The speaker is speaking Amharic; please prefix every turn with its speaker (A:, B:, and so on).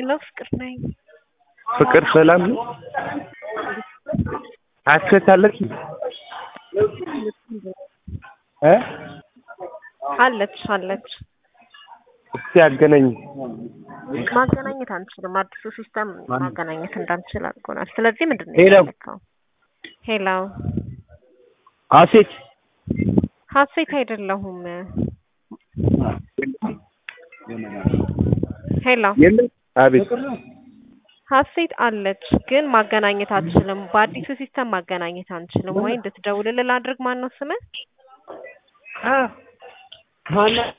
A: ሄሎ ፍቅር ነኝ።
B: ፍቅር ሰላም ነው? ሀሴት አለች እ
A: አለች አለች።
B: እስቲ አገናኝ።
A: ማገናኘት አንችልም። አዲሱ ሲስተም ማገናኘት እንዳንችል አድርጎናል። ስለዚህ ምንድን ነው
B: ሄሎ።
A: የፈለከው? ሄሎ
B: ሀሴት
A: ሀሴት አይደለሁም። ሄሎ
B: የለም። አቤት
A: ሀሴት አለች፣ ግን ማገናኘት አትችልም። በአዲሱ ሲስተም ማገናኘት አንችልም። ወይ እንድትደውልልህ ላድርግ። ማን ነው ስምህ?
B: አ ማነው